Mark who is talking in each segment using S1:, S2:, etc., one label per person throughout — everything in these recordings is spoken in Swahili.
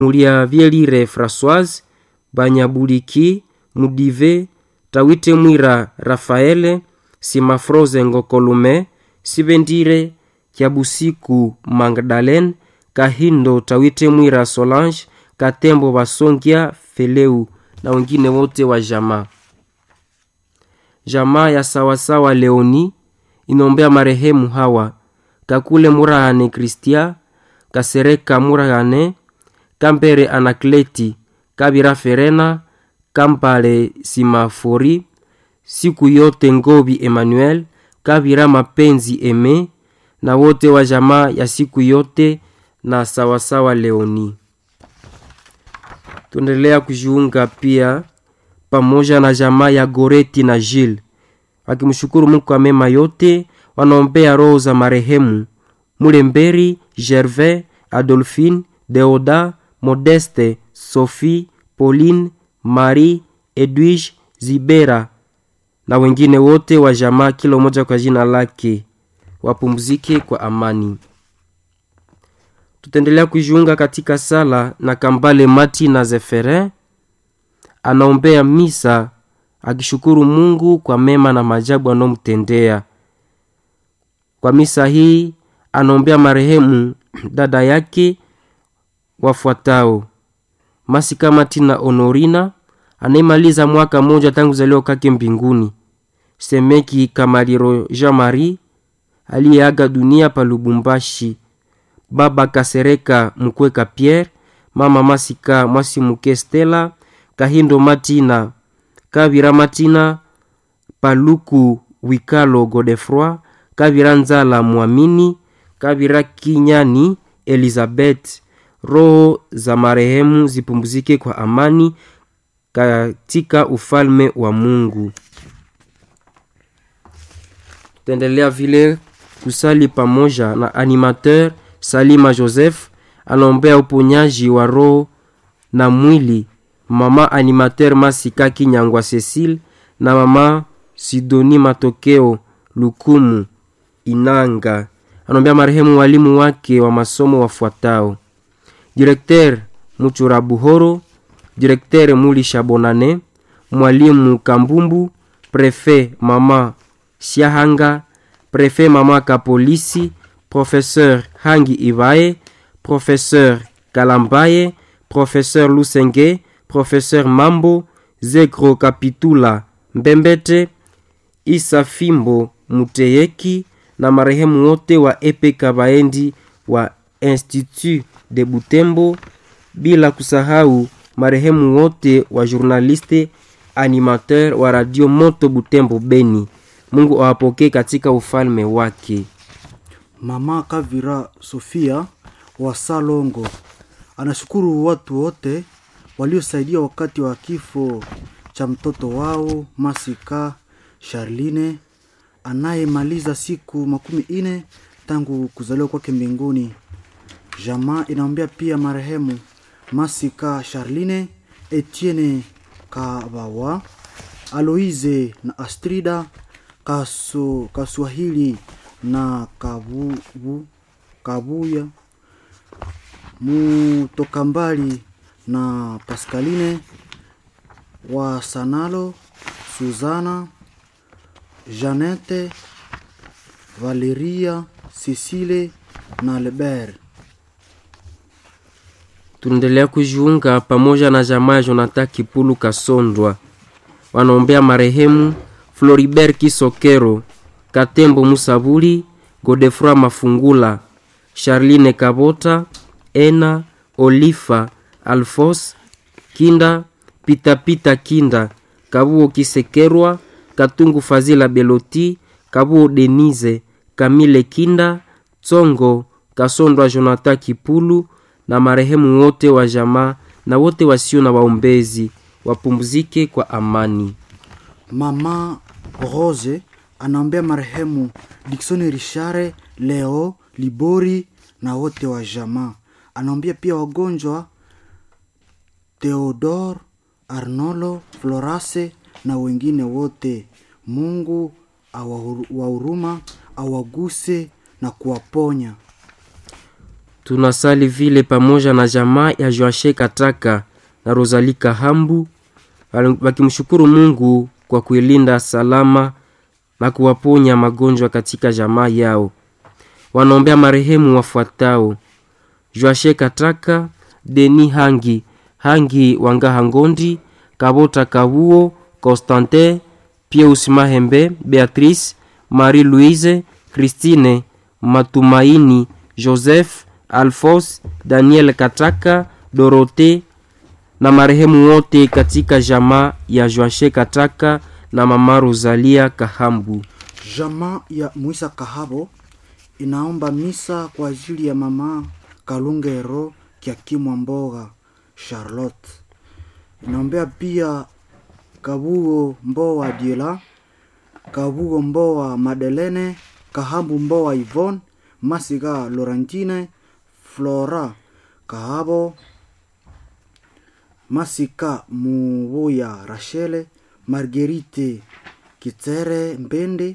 S1: muliavyelire Françoise Banyabuliki Mudive Tawite Mwira Rafaele Simafroze Ngokolume Sibendire Kyabusiku Magdalene Kahindo Tawite Mwira Solange Katembo Basongia Feleu na wengine wote wa jamaa. Jamaa ya sawasawa Leoni inombea marehemu hawa Kakule Murahane Kristia Kasereka Murahane Kambere Anakleti Kabira Ferena Kampale Simafori siku yote Ngobi Emmanuel Kabira Mapenzi Eme na wote wa jamaa ya siku yote na sawasawa Leoni. Tuendelea kujiunga pia pamoja na jamaa ya Goreti na Gilles wakimshukuru Mungu kwa mema yote, wanaombea roho za marehemu Mulemberi, Gervais, Adolphine, Deoda, Modeste, Sophie, Pauline, Marie, Edwige, Zibera na wengine wote wa jamaa, kila mmoja kwa jina lake, wapumzike kwa amani. Tutaendelea kujiunga katika sala na Kambale Mati na Zeferin anaombea misa akishukuru Mungu kwa mema na maajabu anomtendea. Kwa misa hii anaombea marehemu dada yake wafuatao: Masika Matina Honorina anayemaliza mwaka mmoja tangu zaliwa kwake mbinguni, Semeki Kamaliro Jean Marie aliyeaga dunia pa Lubumbashi, baba Kasereka Mkweka Pierre, mama Masika Mwasimuke Stella, Kahindo Matina Kabira Matina Paluku Wikalo Godefroi Kabira Nzala Mwamini Kabira Kinyani Elizabeth. Roho za marehemu zipumzike kwa amani katika ufalme wa Mungu. Tutaendelea vile kusali pamoja na animateur Salima Joseph anaombea uponyaji wa roho na mwili mama animateur Masika Kinyangwa Cecile na mama Sidoni Matokeo Lukumu Inanga. Anaombea marehemu walimu wake wa masomo wafuatao: Directeur Muchura Buhoro, Directeur Mulisha Bonane, mwalimu Kambumbu, Prefet mama Siahanga, Prefet mama Kapolisi, Professeur Hangi Ivae, Professeur Kalambaye, Professeur Lusenge, Professeur Mambo, Zegro Kapitula Mbembete, Isa Fimbo Muteyeki na marehemu wote wa Epe Kabaendi wa Institut de Butembo, bila kusahau marehemu wote wa journaliste animateur wa Radio Moto Butembo Beni. Mungu awapokee katika ufalme wake.
S2: Mama Kavira Sofia wa Salongo anashukuru watu wote waliosaidia wakati wa kifo cha mtoto wao Masika Charline anayemaliza siku makumi ine tangu kuzaliwa kwake mbinguni. Jamaa inaombea pia marehemu Masika Charline, Etienne Kabawa, Aloise na Astrida Kaso, Kaswahili na Kabubu, Kabuya Mutoka mbali na Pascaline wa Sanalo, Suzana, Janete, Valeria, Cecile na Lebert.
S1: Tunaendelea kujiunga pamoja na jamaa ya Jonathan Kipulu Kasondwa, wanaombea marehemu Floribert Kisokero, Katembo Musabuli, Godefroy Mafungula, Charline Kabota, Ena Olifa, Alfos Kinda, Pitapita Kinda, Kabuo Kisekerwa, Katungu Fazila Beloti, Kabuo Denise, Kamile Kinda, Tsongo Kasondwa, Jonathan Kipulu na marehemu wote wa jamaa na wote wasio na waombezi wapumzike kwa amani.
S2: Mama Rose anaombea marehemu Dickson Richare, Leo Libori na wote wa jamaa. Anaombea pia wagonjwa Theodore, Arnolo, Florase na wengine wote. Mungu wa huruma awaguse na kuwaponya.
S1: tunasali vile pamoja na jamaa ya joashe kataka na rosali kahambu wakimshukuru mungu kwa kuilinda salama na kuwaponya magonjwa katika jamaa yao wanaombea marehemu wafuatao joashe kataka deni hangi hangi wangaha ngondi kabota kabuo constantin pius mahembe beatrice marie louise christine matumaini joseph alfos daniel kataka dorote na marehemu wote katika jamaa ya joashe kataka na mama rosalia kahambu
S2: jamaa ya mwisa kahabo inaomba misa kwa ajili ya mama kalungero kyakimwa mboga charlotte inaombea pia kabugo mboa diela kabugo mboa madelene kahambu mboa ivon masiga laurentine flora kahabo masika mubuya rachele margerite kitere mbende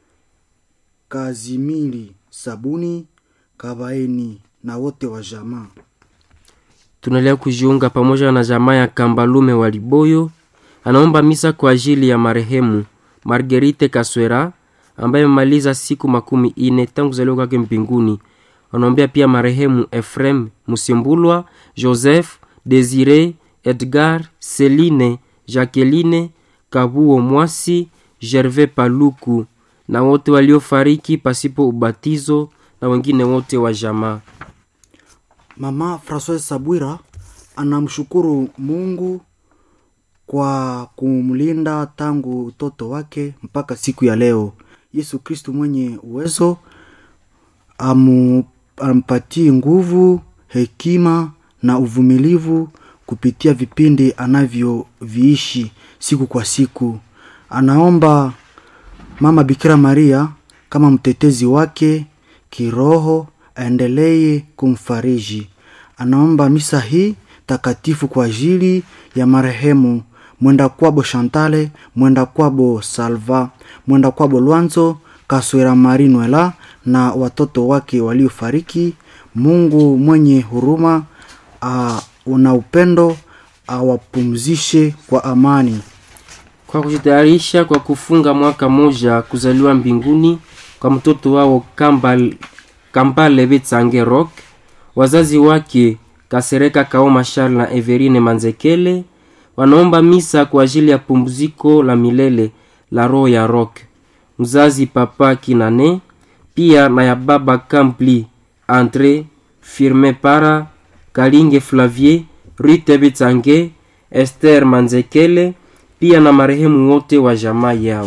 S2: kazimili sabuni kabaeni na wote wa jamaa
S1: tunaendelea kujiunga pamoja na jamaa ya kambalume wa liboyo anaomba misa kwa ajili ya marehemu margerite kaswera ambaye amemaliza siku makumi ine tangu kuzaliwa kwake mbinguni wanaombea pia marehemu efrem musimbulwa joseph desire edgar celine jacqueline kabuo mwasi gervais paluku na wote waliofariki pasipo ubatizo na wengine wote wa jamaa
S2: mama francois sabwira anamshukuru mungu kwa kumlinda tangu utoto wake mpaka siku ya leo yesu kristu mwenye uwezo amu, ampatie nguvu hekima na uvumilivu kupitia vipindi anavyoviishi siku kwa siku anaomba mama bikira maria kama mtetezi wake kiroho aendelee kumfariji anaomba misa hii takatifu kwa ajili ya marehemu mwenda kwabo shantale mwenda kwabo salva mwenda kwabo lwanzo kaswera marinwela na watoto wake waliofariki mungu mwenye huruma uh, una upendo awapumzishe kwa amani
S1: kwa kujitayarisha kwa kufunga mwaka moja kuzaliwa mbinguni kwa mtoto wao Kambal, kambale betsange rock wazazi wake kasereka kaoma charles na everine manzekele wanaomba misa kwa ajili ya pumziko la milele la roho ya rock mzazi papa kinane pia na ya baba kampli andre firme para kalinge flavier rute betsange ester manzekele pia na marehemu wote wa jamaa yao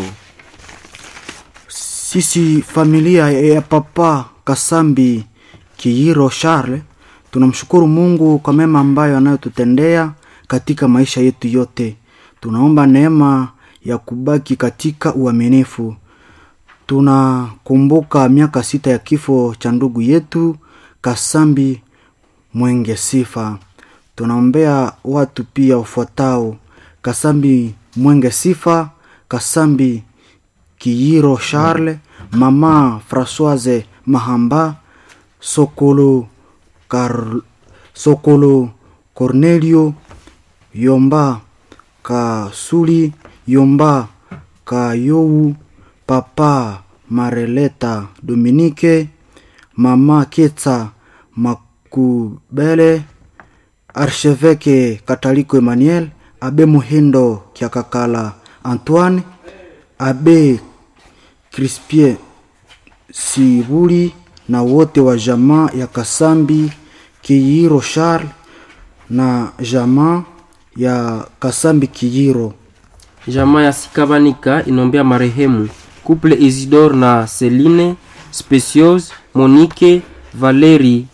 S2: sisi familia ya papa kasambi kiiro charles tunamshukuru mungu kwa mema ambayo anayotutendea katika maisha yetu yote tunaomba neema ya kubaki katika uaminifu tunakumbuka miaka sita ya kifo cha ndugu yetu kasambi mwenge sifa tunaombea watu pia ufuatao kasambi mwenge sifa kasambi kiyiro charles mama françoise mahamba sokolo Kar... sokolo cornelio yomba kasuli yomba kayou papa mareleta dominike mama ketsa makubele archeveke kataliko emmanuel abe muhindo kiakakala antoine abe crispien sibuli na wote wa jamaa ya kasambi kiyiro charles na jamaa ya kasambi kiyiro
S1: jamaa ya sikabanika inaombea marehemu couple isidor na celine specios monique valeri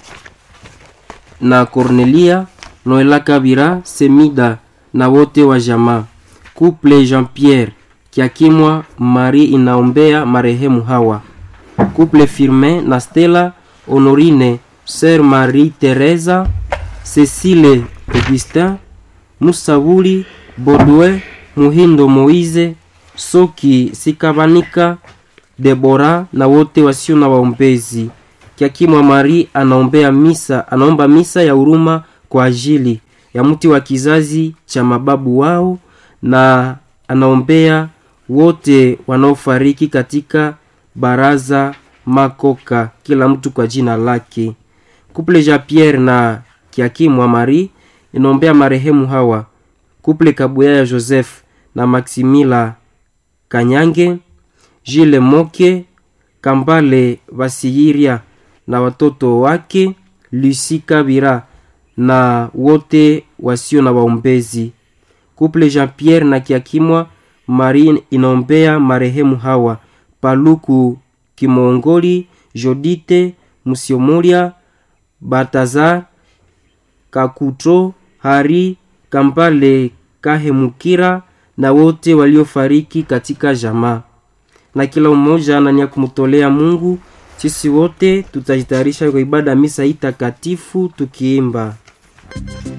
S1: na cornelia noela kabira semida na wote wa jamaa couple jean pierre kiakimwa mari inaombea marehemu hawa couple firmin na stella honorine sœur marie teresa cecile augustin musabuli bodwe muhindo moise soki sikabanika debora na wote wasio na waombezi Kiakimwa Mari anaombea misa, anaomba misa ya huruma kwa ajili ya mti wa kizazi cha mababu wao na anaombea wote wanaofariki katika baraza makoka, kila mtu kwa jina lake. Kuple Jean Pierre na Kiakimwa Mari inaombea marehemu hawa kuple Kabuya ya Joseph na Maximila Kanyange, Jile Moke, Kambale Basiyiria na watoto wake, Lucy Kabira na wote wasio na waombezi. Kuple Jean Pierre na Kiakimwa Mari inaombea marehemu hawa Paluku Kimongoli, Jodite Musiomoria, Batazar Kakutro, Hari Kampale Kahemukira na wote waliofariki katika jamaa, na kila mmoja anania kumtolea Mungu. Sisi wote tutajitayarisha kwa ibada misa hii takatifu tukiimba